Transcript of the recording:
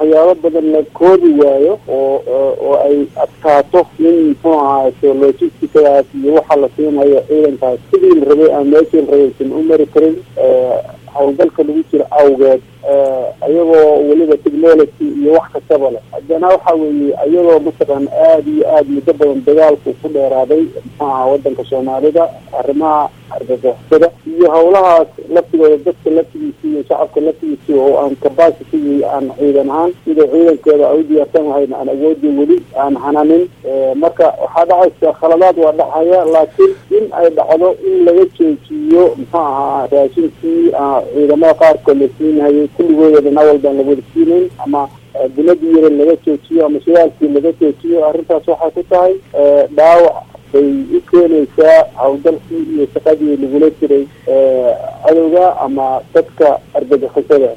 waxyaabo badan la koodi waayo oo oo ay adkaato in muxuu ahaato logisticadaas iyo waxa la siinayo ciidankaas sidii la rabay aan meeshii la rabay san u mari karin hawlgalka lagu jiro awgeed ayagoo weliba technology iyo wax kastaba leh haddana waxa weeye ayagoo mataqaan aada iyo aada muddo badan dagaalku ku dheeraaday muxuaha wadanka soomaalida arrimaha argagixisada iyo hawlahaas laftigooda dadka laftigiisi iyo shacabka laftigiisi oo aan capacity aan ciidan ahaan sida ciidankeeda ay u diyaarsan lahayn aan awoodi weli aan hananin marka waxaa dhacaysa khaladaad waa dhacaya laakiin in ay dhacdo in laga joojiyo muxuu ahaa raashinkii ciidamada qaarkood la siinhayay kulligooda dhina walbaan la wada siinayn ama dunadii yaran laga joojiyo ama shidaalkii laga joojiyo arrintaas waxay ku tahay dhaawac bay u keenaysaa hawlgalkii iyo shaqadii lagula jiray cadowga ama dadka argagixisada